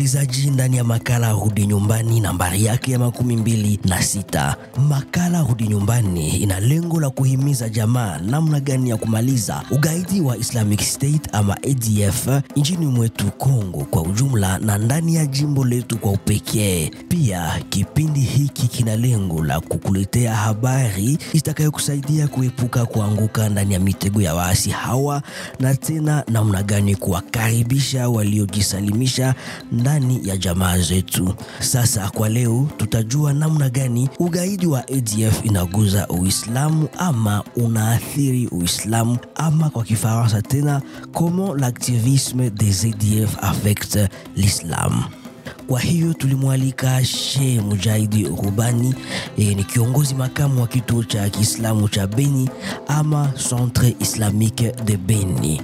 msikilizaji, ndani ya makala Rudi Nyumbani nambari yake ya makumi mbili na sita. Makala Rudi Nyumbani ina lengo la kuhimiza jamaa namna gani ya kumaliza ugaidi wa Islamic State ama ADF nchini mwetu Kongo kwa ujumla na ndani ya jimbo letu kwa upekee. Pia kipindi hiki kina lengo la kukuletea habari itakayokusaidia kuepuka kuanguka ndani ya mitego ya waasi hawa na tena namna gani kuwakaribisha waliojisalimisha ndani ya jamaa zetu. Sasa kwa leo tutajua namna gani ugaidi wa ADF inaguza Uislamu ama unaathiri Uislamu ama kwa Kifaransa tena comment l'activisme des ADF affecte l'islam. Kwa hiyo tulimwalika Sheikh Mujahidi Rubani e, ni kiongozi makamu wa kituo cha Kiislamu cha Beni ama Centre Islamique de Beni.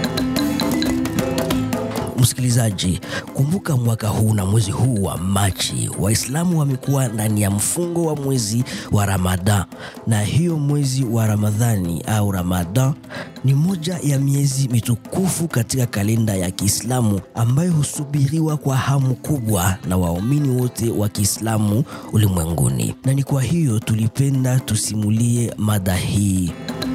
Msikilizaji, kumbuka mwaka huu na mwezi huu wa Machi, Waislamu wamekuwa ndani ya mfungo wa mwezi wa Ramadan, na hiyo mwezi wa Ramadhani au Ramadan ni moja ya miezi mitukufu katika kalenda ya Kiislamu ambayo husubiriwa kwa hamu kubwa na waumini wote wa Kiislamu ulimwenguni, na ni kwa hiyo tulipenda tusimulie mada hii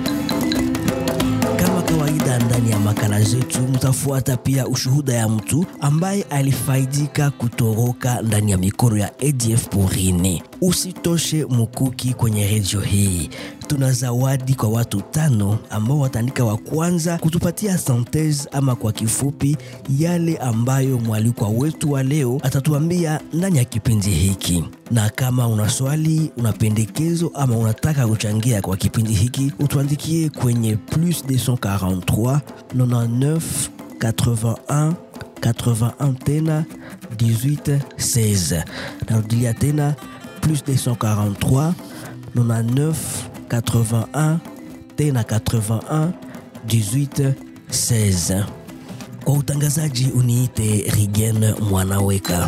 kawaida ndani ya makala zetu mtafuata pia ushuhuda ya mtu ambaye alifaidika kutoroka ndani ya mikono ya ADF porini. Usitoshe mukuki kwenye redio hii, tuna zawadi kwa watu tano ambao wataandika wa kwanza kutupatia synthese ama kwa kifupi yale ambayo mwalikwa wetu wa leo atatuambia ndani ya kipindi hiki. Na kama una swali, una pendekezo ama unataka kuchangia kwa kipindi hiki, utuandikie kwenye plus 243 99 81 81 tena 18 16. Narudilia tena plus 243 99 81 tena 81 18 16. Kwa utangazaji uniite Rigen Mwanaweka.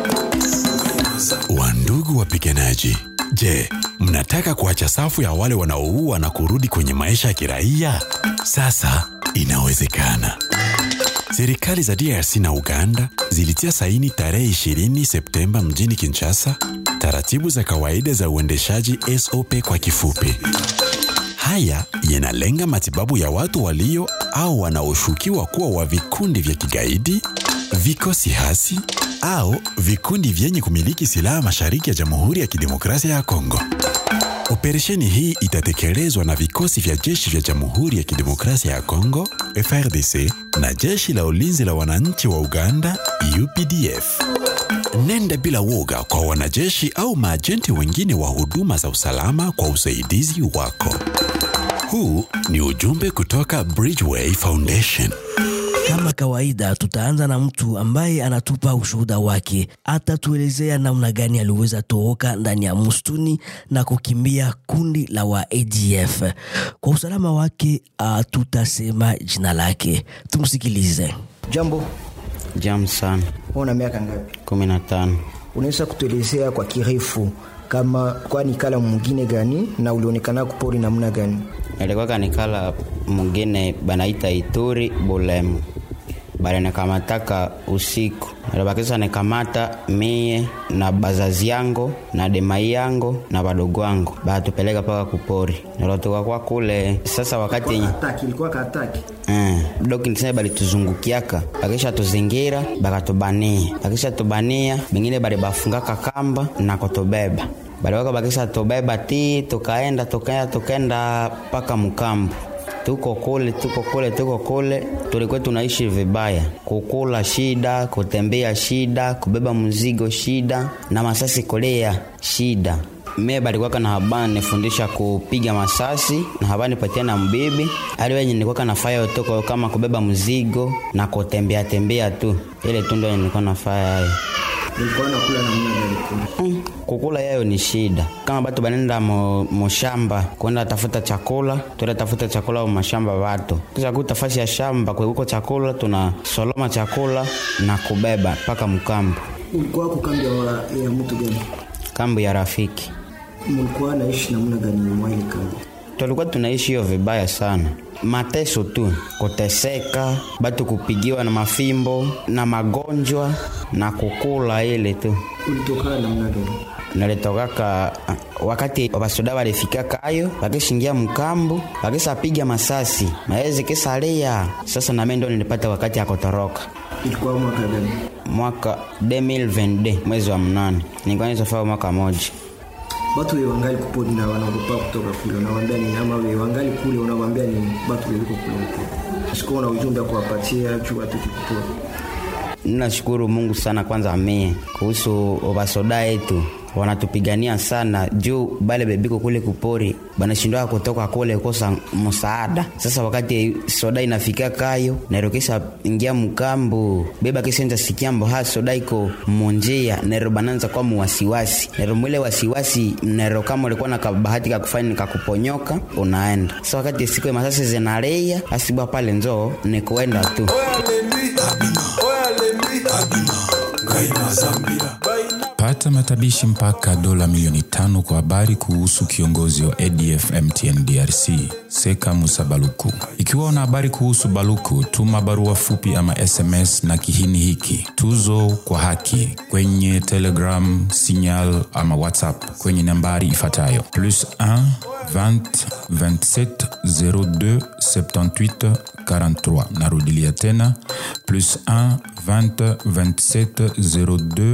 Wandugu wapiganaji, je, mnataka kuacha safu ya wale wanaoua na kurudi kwenye maisha ya kiraia? Sasa inawezekana. Serikali za DRC na Uganda zilitia saini tarehe 20 Septemba mjini Kinshasa taratibu za kawaida za uendeshaji SOP kwa kifupi. Haya yanalenga matibabu ya watu walio au wanaoshukiwa kuwa wa vikundi vya kigaidi, vikosi hasi au vikundi vyenye kumiliki silaha mashariki ya Jamhuri ya Kidemokrasia ya Kongo. Operesheni hii itatekelezwa na vikosi vya jeshi vya Jamhuri ya Kidemokrasia ya Kongo FRDC na jeshi la ulinzi la wananchi wa Uganda UPDF. Nenda bila woga kwa wanajeshi au maajenti wengine wa huduma za usalama kwa usaidizi wako. Huu ni ujumbe kutoka Bridgeway Foundation. Kama kawaida, tutaanza na mtu ambaye anatupa ushuhuda wake. Atatuelezea namna gani aliweza toroka ndani ya msituni na kukimbia kundi la wa ADF. Kwa usalama wake, uh, tutasema jina lake. Tumsikilize. Jambo, Jam sana. una miaka ngapi? kumi na tano. Unaweza kutuelezea kwa kirefu kama kwani kala mwingine gani na ulionekana kupori namna gani? Ilikuwa kanikala mwingine banaita Ituri Bulemu, balinikamataka usiku, alibakisa nikamata mie na bazazi yango na demai yango na badogo wangu, batupeleka paka kupori, nilotoka kwa kule. Sasa wakati yenye Ataki ilikuwa kataki. Eh, doki nisema balituzungukiaka bakisha tuzingira bakatubania bakisha tubania bengine bali bafungaka kamba na kutubeba baliwaka bakisha tubeba ti tukaenda tukaenda tukaenda mpaka mkambu tuko kule tuko kule tuko kule tulikuwa tunaishi vibaya kukula shida kutembea shida kubeba mzigo shida na masasi kolea shida mie balikuwaka na habani nifundisha kupiga masasi na habani patia na mbibi ali wenye nilikuwaka nafaya utoko kama kubeba mzigo na kutembea tembea tu ile tu ndo nilikuwa nafaya hayo Ilikuwa nakula namna gani kule? Mm, kukula yayo ni shida kama batu banenda mo- moshamba kwenda tafuta chakula tuenda tafuta chakula mu mashamba batu kisha kuta fasi ya shamba kwekuko chakula tuna soloma chakula na kubeba mpaka mkambu Ulikuwa kukambi ya, ya mtu gani? kambu ya rafiki Mlikuwa naishi namna gani mwa ile kambi? tulikuwa tunaishi hiyo vibaya sana mateso tu kuteseka batu kupigiwa na mafimbo na magonjwa na kukula ile tu ulitokana namna gani nalitokaka wakati basoda balifika kayo bakishingia mkambu bakisapiga masasi maezi kisalia sasa nami ndo nilipata wakati ya kutoroka ilikuwa mwaka gani mwaka 2022 mwezi wa mnane nilikuwa nizofaa mwaka moja batu we wangali kupori na wanaogopa kutoka kule unawambia nini ama we wangali kule unawambia nini batu weliko kule huko sikuwa na ujumbe wa kuwapatia juu watoki kupori ninashukuru mungu sana kwanza mie kuhusu basoda yetu wanatupigania sana juu bale bebiko kule kupori banashindwa kutoka kule kosa msaada sasa wakati soda inafika kayo nero kisa ingia mkambu beba kisenza sikiambo ha soda iko munjia nero bananza kwa muwasiwasi nero mwile wasiwasi nero kama ulikuwa na kabahati kakufanya nikakuponyoka unaenda sasa wakati siku ya masasi zinaleya asibwa pale njoo ni kuenda tu pata matabishi mpaka dola milioni tano kwa habari kuhusu kiongozi wa adf mtn drc seka musa baluku ikiwa una habari kuhusu baluku tuma barua fupi ama sms na kihini hiki tuzo kwa haki kwenye telegram signal ama whatsapp kwenye nambari ifuatayo plus 1 20 27 02 78 43 narudilia tena plus 1 20 27 02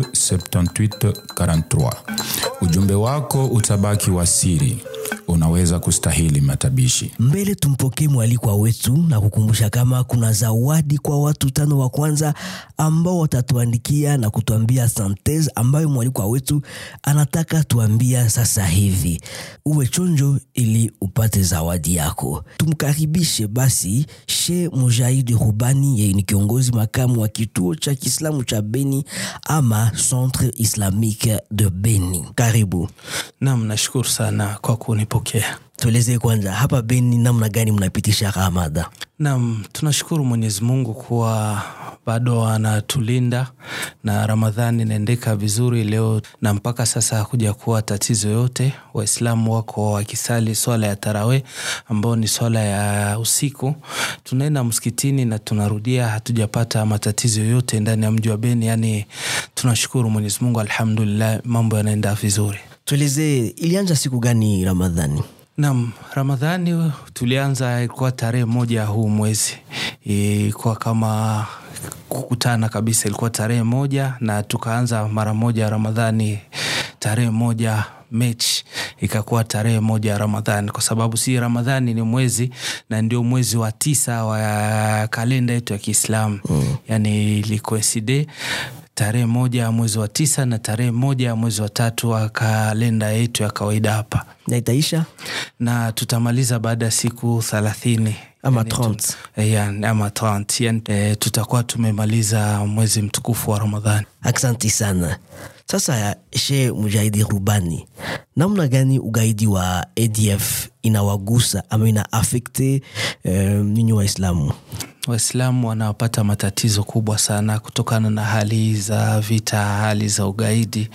78 43 ujumbe wako utabaki wa siri unaweza kustahili matabishi mbele tumpokee mwalikwa wetu na kukumbusha kama kuna zawadi kwa watu tano wa kwanza ambao watatuandikia na kutuambia santez ambayo mwalikwa wetu anataka tuambia sasa hivi uwe chonjo ili upate zawadi yako tumkaribishe basi she mujahidi rubani yeye ni kiongozi makamu wa kituo cha kiislamu cha beni ama centre islamique de beni karibu Naam, nashukuru sana kwa kunipokea. tuelezee kwanza hapa beni namna gani mnapitisha ramada Naam, tunashukuru Mwenyezi Mungu kuwa bado anatulinda na Ramadhani inaendeka vizuri leo, na mpaka sasa hakuja kuwa tatizo yote. Waislamu wako wakisali swala ya tarawe ambao ni swala ya usiku, tunaenda msikitini na tunarudia, hatujapata matatizo yoyote ndani ya mji wa Beni. Yani tunashukuru Mwenyezi Mungu, alhamdulillah, mambo yanaenda vizuri. tuelezee ilianza siku gani ramadhani Naam, Ramadhani tulianza ilikuwa tarehe moja huu mwezi, ilikuwa kama kukutana kabisa, ilikuwa tarehe moja na tukaanza mara moja Ramadhani tarehe moja mechi ikakuwa tarehe moja ya Ramadhani kwa sababu si Ramadhani ni mwezi na ndio mwezi wa tisa wa kalenda yetu ya Kiislamu mm. Yani ilikoeside tarehe moja ya mwezi wa tisa na tarehe moja ya mwezi wa tatu wa kalenda yetu ya kawaida hapa na itaisha na tutamaliza baada ya siku thelathini Ama Yani tu- 30. eh, yani, ama 30 yani, eh, tutakuwa tumemaliza mwezi mtukufu wa Ramadhani. aksanti sana sasa she mujahidi rubani namna gani ugaidi wa adf inawagusa ama ina afekte um, nyinyi waislamu Waislamu wanapata matatizo kubwa sana kutokana na hali za vita, hali za ugaidi.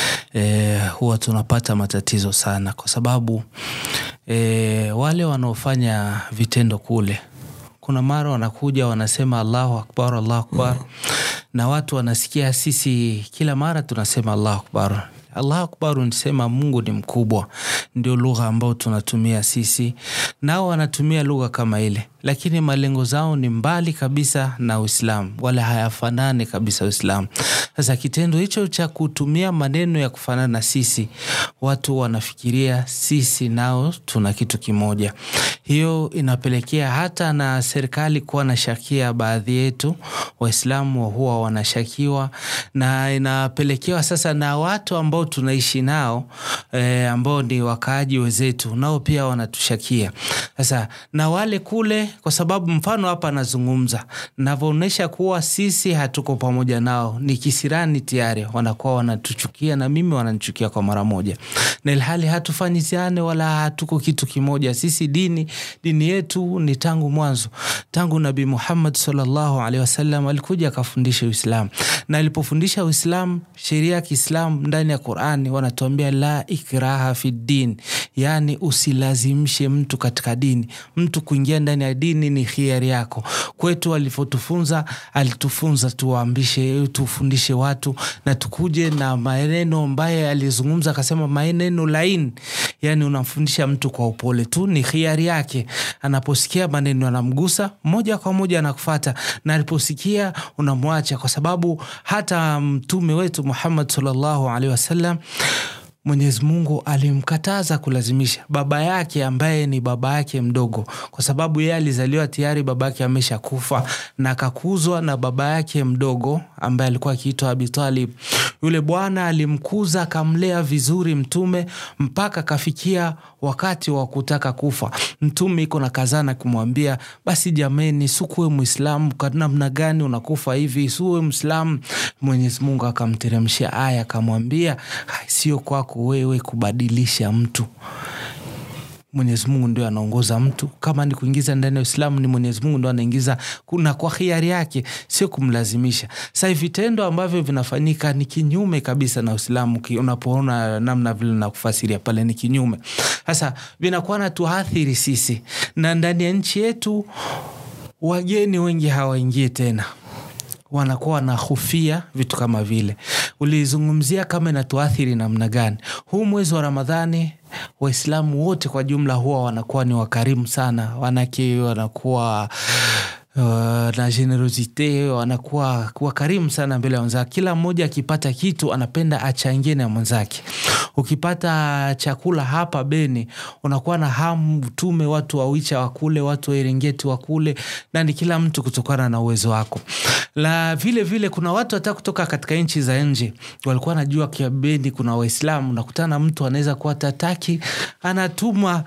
E, huwa tunapata matatizo sana kwa sababu e, wale wanaofanya vitendo kule, kuna mara wanakuja wanasema Allahu akbar, Allahu akbar, na watu wanasikia sisi kila mara tunasema Allahu akbar Allahu akbar nisema Mungu ni mkubwa, ndio lugha ambayo tunatumia sisi, nao wanatumia lugha kama ile, lakini malengo zao ni mbali kabisa na Uislamu, wala hayafanani kabisa Uislamu. Sasa kitendo hicho cha kutumia maneno ya kufanana na sisi, watu wanafikiria sisi nao tuna kitu kimoja. Hiyo inapelekea hata na serikali kuwa na shakia baadhi yetu Waislamu huwa wanashakiwa, na inapelekewa sasa na watu ambao tunaishi nao e, ambao ni wakaaji wenzetu, nao pia wanatushakia sasa, na wale kule kwa sababu mfano hapa anazungumza navyoonyesha kuwa sisi hatuko pamoja nao ni kisirani tayari wanakuwa wanatuchukia na mimi wananichukia kwa mara moja na ilhali hatufanyiziane wala hatuko kitu kimoja sisi dini dini yetu ni tangu mwanzo tangu nabii muhammad salllahu alehi wasallam alikuja akafundisha uislamu na alipofundisha uislamu sheria ya kiislamu ndani ya qurani wanatuambia la ikraha fi din yaani usilazimishe mtu katika dini mtu kuingia ndani ya dini ni hiari yako kwetu alivyotufunza alitufunza tuwaambishe tufundishe watu na tukuje na maneno ambaye alizungumza akasema maneno laini yani unamfundisha mtu kwa upole tu ni hiari yake anaposikia maneno anamgusa moja kwa moja anakufata na aliposikia unamwacha kwa sababu hata mtume wetu muhammad salllahu alehi wasallam mwenyezi mungu alimkataza kulazimisha baba yake ambaye ni baba yake mdogo kwa sababu yeye alizaliwa tayari baba yake amesha kufa na akakuzwa na baba yake mdogo ambaye alikuwa akiitwa abitalib yule bwana alimkuza akamlea vizuri mtume mpaka akafikia wakati wa kutaka kufa mtume iko na kazana kumwambia basi jameni sukuwe mwislamu namna gani unakufa hivi suwe mwislamu mwenyezi mungu akamteremshia aya akamwambia sio kwako wewe kubadilisha mtu mwenyezi mungu ndio anaongoza mtu kama ni kuingiza ndani ya uislamu ni mwenyezi mungu ndo anaingiza na kwa hiari yake sio kumlazimisha sa vitendo ambavyo vinafanyika ni kinyume kabisa na uislamu unapoona namna vile nakufasiria pale ni kinyume sasa vinakuwa na tuathiri sisi na ndani ya nchi yetu wageni wengi hawaingie tena wanakuwa wanahofia vitu kama vile ulizungumzia kama inatuathiri namna gani huu mwezi wa ramadhani waislamu wote kwa jumla huwa wanakuwa ni wakarimu sana wanake wanakuwa Uh, na generosite wanakuwa wakarimu sana mbele ya wenzake kila mmoja akipata kitu anapenda achangie na mwenzake ukipata chakula hapa beni unakuwa na hamu utume watu wawicha wakule watu wa erengeti wakule nani kila mtu kutokana na uwezo wako la vile vile kuna watu hata kutoka katika nchi za nje walikuwa najua kia beni kuna waislamu nakutana mtu anaweza kuwa tataki anatuma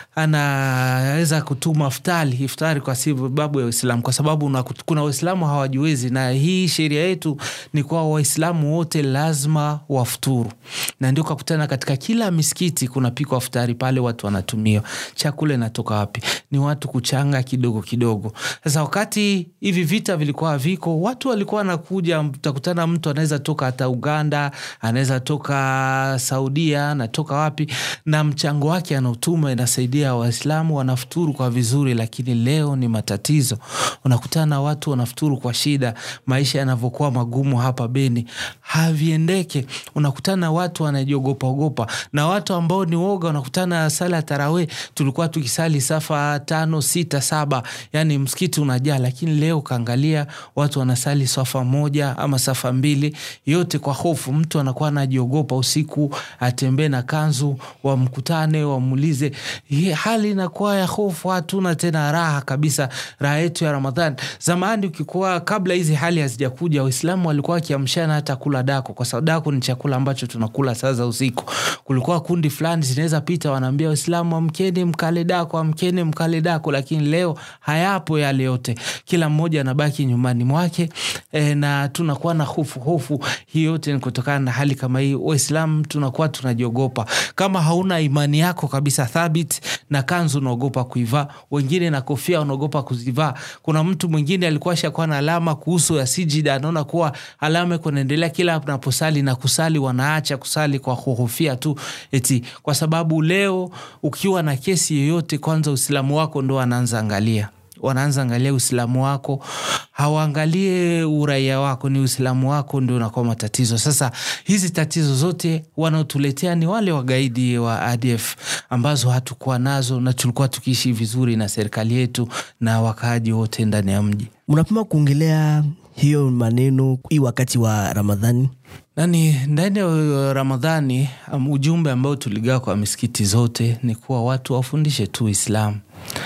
anaweza kutuma iftari iftari kwa sababu ya uislamu kwa sababu una, kuna waislamu hawajiwezi na hii sheria yetu ni kuwa waislamu wote lazima wafuturu na ndio kakutana katika kila misikiti kunapikwa futari pale watu wanatumia chakula inatoka wapi ni watu kuchanga kidogo kidogo sasa wakati hivi vita vilikuwa viko watu walikuwa wanakuja utakutana mtu anaweza toka hata uganda anaweza toka saudia anatoka wapi na mchango wake anautuma inasaidia waislamu wanafuturu kwa vizuri lakini leo ni matatizo unakutana watu wanafuturu kwa shida maisha yanavyokuwa magumu hapa beni haviendeke unakutana watu wanajiogopa ogopa na watu ambao ni woga wanakutana sala ya tarawe tulikuwa tukisali safa tano sita saba yani msikiti unajaa lakini leo ukaangalia watu wanasali safa moja ama safa mbili yote kwa hofu mtu anakuwa anajiogopa usiku atembee na kanzu wamkutane wamuulize hali inakuwa ya hofu hatuna tena raha kabisa raha yetu ya ramadhan zamani ukikuwa kabla hizi hali hazijakuja waislamu walikuwa wakiamshana hata kula dako kwa sababu dako ni chakula ambacho tunakula saa za usiku kulikuwa kundi fulani zinaweza pita wanaambia waislamu amkeni mkale dako amkeni mkale dako lakini leo hayapo yale yote kila mmoja anabaki nyumbani mwake e, na tunakuwa na hofu hofu hii yote ni kutokana na hali kama hii waislamu tunakuwa tunajiogopa kama hauna imani yako kabisa thabit na kanzu unaogopa kuivaa wengine na kofia unaogopa kuzivaa kuna mtu mwingine alikuwa shakuwa na alama kuhusu ya sijida anaona kuwa alama kunaendelea kila naposali na kusali wanaacha kusali kwa kuhofia tu eti kwa sababu leo ukiwa na kesi yoyote kwanza uislamu wako ndo wanaanza angalia wanaanza angalia uislamu wako hawaangalie uraia wako ni uislamu wako ndio unakuwa matatizo sasa hizi tatizo zote wanaotuletea ni wale wagaidi wa adf ambazo hatukuwa nazo na tulikuwa tukiishi vizuri na serikali yetu na wakaaji wote ndani ya mji mnapima kuongelea hiyo maneno hii wakati wa ramadhani nani ndani ya ramadhani um, ujumbe ambao tuligawa kwa misikiti zote ni kuwa watu wafundishe tu islamu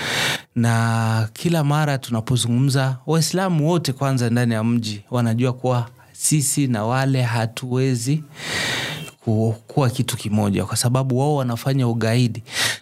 na kila mara tunapozungumza waislamu wote kwanza ndani ya mji wanajua kuwa sisi na wale hatuwezi kuwa kitu kimoja kwa sababu wao wanafanya ugaidi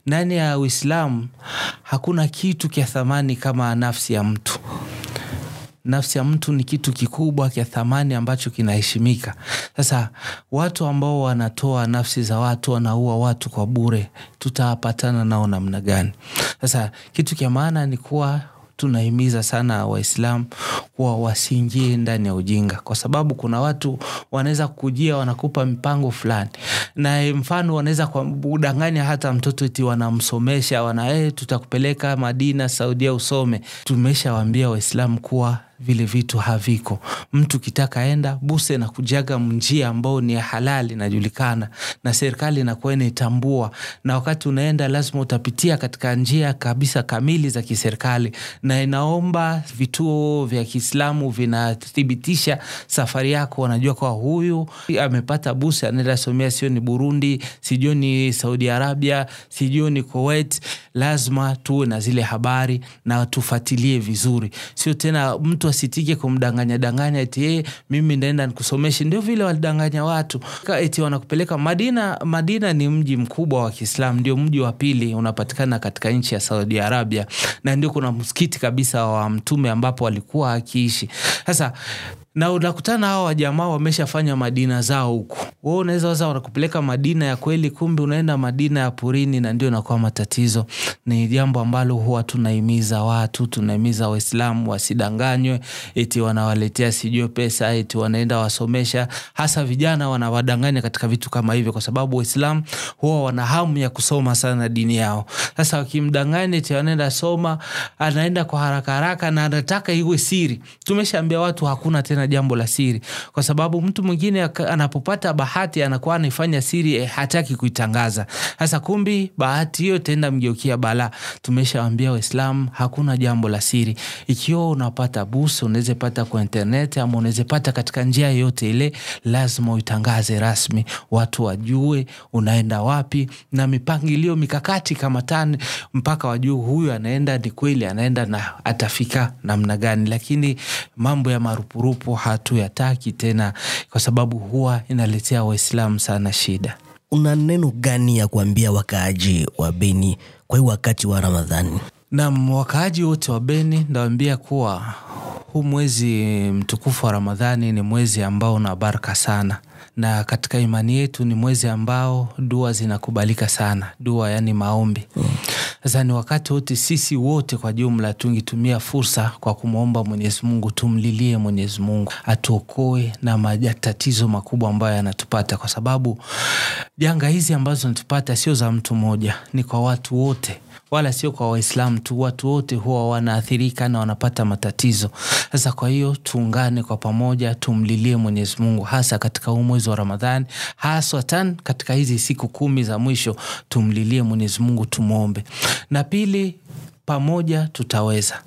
ndani ya uislamu hakuna kitu kya thamani kama nafsi ya mtu nafsi ya mtu ni kitu kikubwa kya thamani ambacho kinaheshimika sasa watu ambao wanatoa nafsi za watu wanaua watu kwa bure tutapatana nao namna gani sasa kitu kya maana ni kuwa tunahimiza sana waislamu kuwa wasiingie ndani ya ujinga kwa sababu kuna watu wanaweza kujia wanakupa mipango fulani na mfano wanaweza kudanganya hata mtoto eti wanamsomesha wana hey, tutakupeleka madina saudia usome tumeshawambia waislamu kuwa vile vitu haviko mtu kitaka enda buse na kujaga njia ambao ni ya halali inajulikana na serikali inakuwa inaitambua na wakati unaenda lazima utapitia katika njia kabisa kamili za kiserikali na inaomba vituo vya kiislamu vinathibitisha safari yako wanajua kwa huyu amepata buse anaenda somea sio ni burundi sijui ni saudi arabia sijui ni kuwait lazima tuwe na zile habari na tufuatilie vizuri sio tena mtu asitike kumdanganya danganya eti hey, mimi ndaenda nikusomeshe ndio vile walidanganya watu eti wanakupeleka madina madina ni mji mkubwa wa kiislam ndio mji wa pili unapatikana katika nchi ya saudi arabia na ndio kuna msikiti kabisa wa mtume ambapo alikuwa akiishi sasa na unakutana hawa wajamaa wameshafanya madina zao huku we unaweza waza wanakupeleka madina ya kweli kumbe unaenda madina ya purini na ndio inakuwa matatizo ni jambo ambalo huwa tunahimiza watu tunahimiza waislamu wasidanganywe eti wanawaletea sijue pesa eti wanaenda wasomesha hasa vijana wanawadanganya katika vitu kama hivyo kwa sababu waislamu huwa wana hamu ya kusoma sana dini yao sasa wakimdanganya eti wanaenda soma anaenda kwa haraka haraka na anataka iwe siri tumeshaambia watu hakuna tena jambo la siri kwa sababu mtu mwingine anapopata bahati anakuwa anaifanya siri eh, hataki kuitangaza sasa kumbi bahati hiyo itaenda mgeukia bala tumeshawambia waislamu hakuna jambo la siri ikiwa unapata busu unaweza pata kwa internet ama unaweza pata katika njia yoyote ile lazima uitangaze rasmi watu wajue unaenda wapi na mipangilio mikakati kama tani mpaka wajue huyu anaenda ni kweli anaenda na atafika namna gani lakini mambo ya marupurupu hatuyataki tena kwa sababu huwa inaletea waislamu sana shida una neno gani ya kuambia wakaaji wa beni kwa hii wakati wa ramadhani nam wakaaji wote wa beni ndawambia kuwa huu mwezi mtukufu wa ramadhani ni mwezi ambao una baraka sana na katika imani yetu ni mwezi ambao dua zinakubalika sana dua yani maombi sasa ni wakati wote sisi wote kwa jumla tungitumia fursa kwa kumwomba mwenyezi mungu tumlilie mwenyezi mungu atuokoe na matatizo makubwa ambayo yanatupata kwa sababu janga hizi ambazo zinatupata sio za mtu mmoja ni kwa watu wote wala sio kwa waislamu tu watu wote huwa wanaathirika na wanapata matatizo sasa kwa hiyo tuungane kwa pamoja tumlilie mwenyezi mungu hasa katika huu mwezi wa ramadhani haswatan katika hizi siku kumi za mwisho tumlilie mwenyezi mungu tumwombe na pili pamoja tutaweza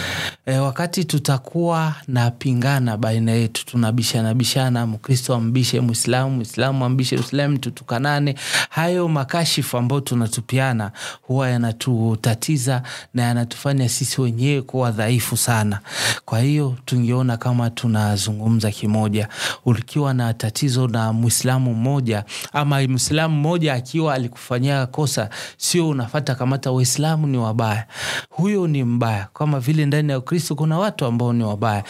e, wakati tutakuwa na pingana baina yetu tunabishana bishana mkristo ambishe mwislamu mwislamu ambishe islamu tutukanane hayo makashifu ambayo tunatupiana huwa yanatutatiza na yanatufanya sisi wenyewe kuwa dhaifu sana kwa hiyo tungeona kama tunazungumza kimoja ukiwa na tatizo na mwislamu mmoja ama mwislamu mmoja akiwa alikufanyia kosa sio unafata kamata waislamu ni wabaya huyo ni mbaya kama vile ndani ya ukristo kuna watu ambao ni wabaya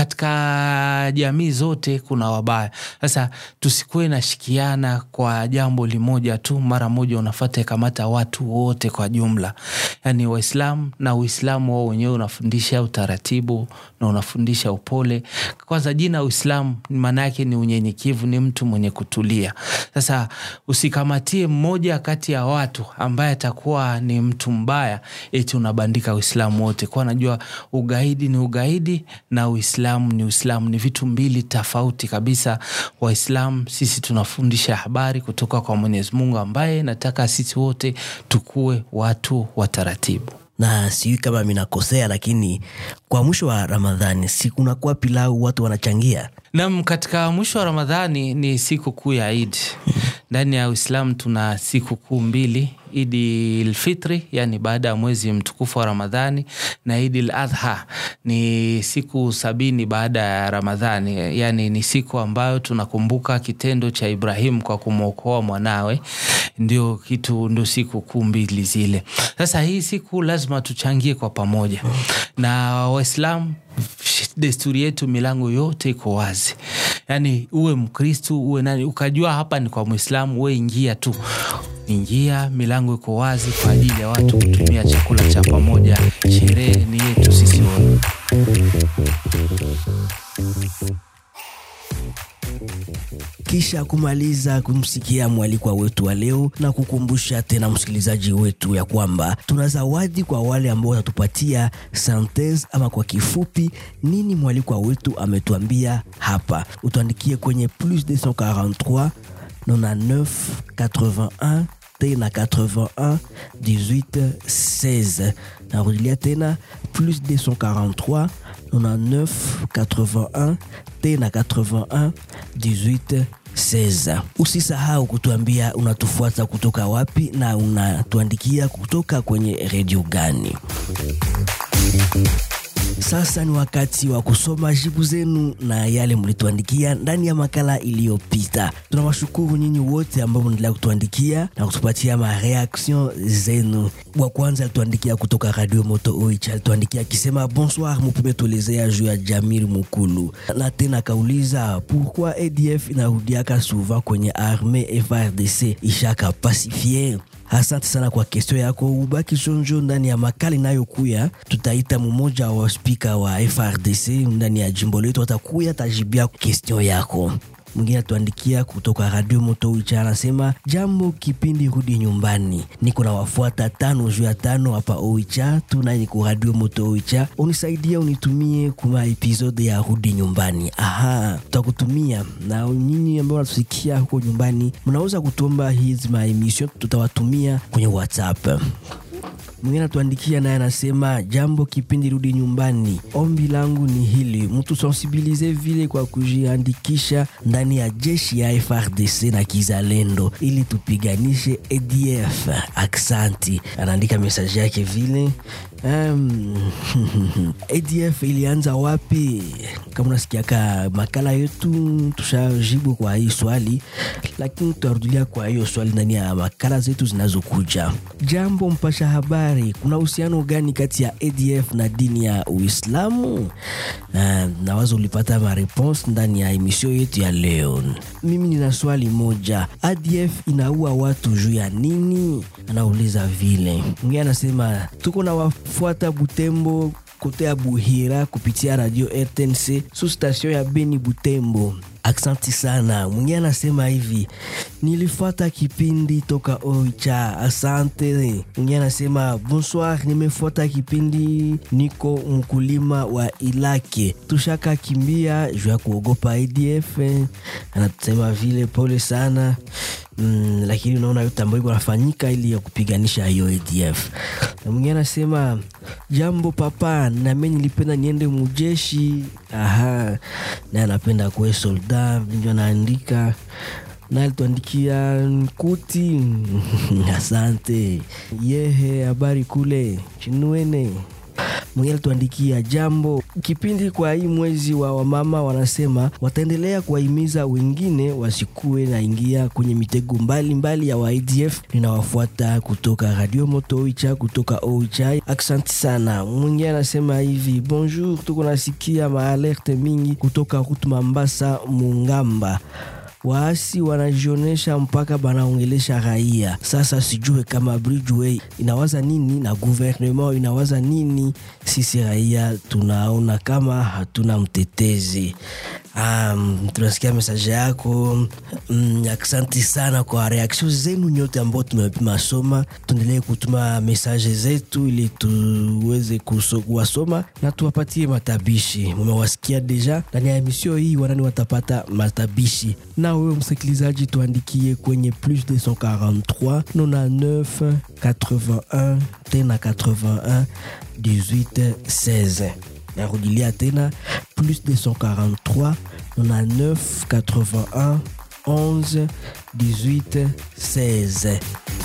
katika jamii zote kuna wabaya sasa tusikuwe nashikiana kwa jambo limoja tu mara moja unafata kamata watu wote kwa jumla yaani waislamu na uislamu wao wenyewe unafundisha utaratibu na unafundisha upole kwanza jina uislamu maana yake ni unyenyekevu ni mtu mwenye kutulia sasa usikamatie mmoja kati ya watu ambaye atakuwa ni mtu mbaya eti unabandika uislamu wote kwa najua ugaidi ni ugaidi na uislamu ni uislamu ni vitu mbili tofauti kabisa waislamu sisi tunafundisha habari kutoka kwa mwenyezi mungu ambaye nataka sisi wote tukuwe watu wa taratibu na sijui kama minakosea lakini kwa mwisho wa ramadhani si kunakuwa pilau watu wanachangia nam katika mwisho wa ramadhani ni siku kuu ya idi ndani ya Uislamu tuna siku kuu mbili Idi lfitri yani baada ya mwezi mtukufu wa Ramadhani na Idi ladha ni siku sabini baada ya Ramadhani, yani ni siku ambayo tunakumbuka kitendo cha Ibrahim kwa kumwokoa mwanawe. Ndio kitu ndio siku kuu mbili zile. Sasa hii siku lazima tuchangie kwa pamoja, na Waislamu desturi yetu milango yote iko wazi, yani uwe Mkristu uwe nani, ukajua hapa ni kwa Mwislamu, we ingia tu ingia, milango iko wazi kwa ajili ya watu kutumia chakula cha pamoja. Sherehe ni yetu sisi wote. Kisha kumaliza kumsikia mwalikwa wetu wa leo na kukumbusha tena msikilizaji wetu ya kwamba tuna zawadi kwa wale ambao watatupatia synthese ama kwa kifupi nini mwalikwa wetu ametuambia hapa. Utuandikie kwenye plus 243 99 81 tena 81 18 16. Narudilia tena plus 243 99 81 tena 81 18 16. Usisahau kutuambia unatufuata kutoka wapi na unatuandikia kutoka kwenye redio gani. Sasa ni wakati wa kusoma jibu zenu na yale mlituandikia ndani ya makala iliyopita. Tunawashukuru nyinyi wote ambao mnaendelea kutuandikia na kutupatia mareaction zenu. Wa kwanza alituandikia kutoka Radio Moto Oicha, alituandikia akisema bonsoir, mupume tuelezea juu ya Jamil Mukulu, na tena akauliza pourquoi ADF inarudiaka souvent kwenye arme FARDC ishaka pasifie Asante sana kwa kestio yako, ubaki chonjo. Ndani ya makala inayokuya tutaita mmoja wa spika wa FRDC ndani ya jimbo letu, atakuya atajibia kestio yako. Mwingine atuandikia kutoka Radio Moto Wicha anasema jambo, kipindi rudi nyumbani, niko na wafuata tano juu ya tano hapa Oicha tuna niko Radio Moto Oicha, unisaidia unitumie kuma episode ya rudi nyumbani. Aha, tutakutumia na nyinyi ambao natusikia huko nyumbani, mnaweza kutomba hizi maemission, tutawatumia kwenye WhatsApp. Mwingine atuandikia naye anasema jambo, kipindi rudi nyumbani, ombi langu ni hili, mtu sensibilize vile kwa kujiandikisha ndani ya jeshi ya FRDC na kizalendo ili tupiganishe ADF. Aksanti, anaandika mesaji yake vile. Um, ADF ilianza wapi? Kama unasikiaka makala yetu, tushajibu kwa hii swali, lakini tutarudilia kwa hiyo swali ndani ya makala zetu zinazokuja. Jambo mpasha habari, kuna uhusiano gani kati ya ADF na dini ya Uislamu? Uh, nawaza ulipata mareponse ndani ya emisio yetu ya leo. Mimi nina swali moja, ADF inaua watu juu ya nini? Anauliza vile. Mwingine anasema tuko na wafuata Butembo kote ya Buhira kupitia radio RTNC su station ya Beni Butembo. Aksanti sana. Mwingine anasema hivi, nilifuata kipindi toka Oicha, asante. Mwingine anasema bonsoir, nimefuata kipindi, niko mkulima wa Ilake, tushaka kimbia juu ya kuogopa ADF. Anasema vile pole sana. Mm, lakini unaona yote ambayo iko nafanyika ili ya kupiganisha hiyo ADF. Na mwingine anasema jambo papa, nami nilipenda niende mujeshi. Aha, naye anapenda kuwe solda, ndio anaandika na alituandikia kuti asante yehe, habari kule chinuene Mwingine alituandikia jambo kipindi kwa hii mwezi wa wamama, wanasema wataendelea kuwahimiza wengine wasikue na ingia kwenye mitego mbalimbali mbali ya waidf. Ninawafuata kutoka Radio Moto Oicha, kutoka Oicha, aksanti sana. Mwingine anasema hivi bonjour, tuko nasikia maalerte mingi kutoka Rute Mambasa Mungamba waasi wanajionesha mpaka banaongelesha raia. Sasa sijue kama Bridgeway inawaza nini na gouvernement inawaza nini. Sisi raia tunaona kama hatuna mtetezi. Um, tunasikia mesaje yako mm, aksanti sana kwa reaksio zenu nyote ambao tumepima soma. Tuendelee kutuma mesaje zetu ili tuweze kuwasoma na tuwapatie matabishi. Mumewasikia deja ndani ya emisio hii, wanani watapata matabishi na wewe msikilizaji, tuandikie kwenye plus 243 99 81 tena 81 18 16. Narudilia tena plus 243 99 81 11 18 16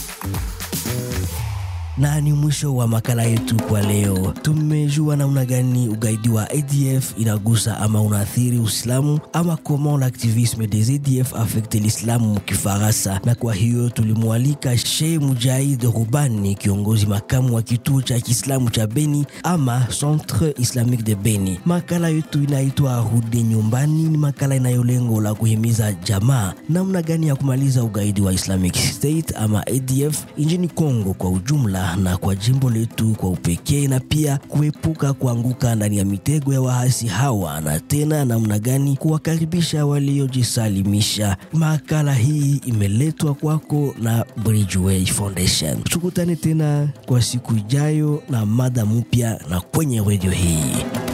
na ni mwisho wa makala yetu kwa leo. Tumejua namna gani ugaidi wa ADF inagusa ama unaathiri Uislamu ama comment l'activisme des ADF affecte l'Islamu mkifaransa, na kwa hiyo tulimwalika Sheikh Mujahid Rubani, kiongozi makamu wa kituo cha Kiislamu cha Beni ama Centre Islamique de Beni. Makala yetu inaitwa Rudi Nyumbani, ni makala inayo lengo la kuhimiza jamaa namna gani ya kumaliza ugaidi wa Islamic State ama ADF nchini Kongo kwa ujumla na kwa jimbo letu kwa upekee, na pia kuepuka kuanguka ndani ya mitego ya wahasi hawa, na tena namna gani kuwakaribisha waliojisalimisha. Makala hii imeletwa kwako na Bridgeway Foundation. Tukutane tena kwa siku ijayo na mada mpya na kwenye redio hii.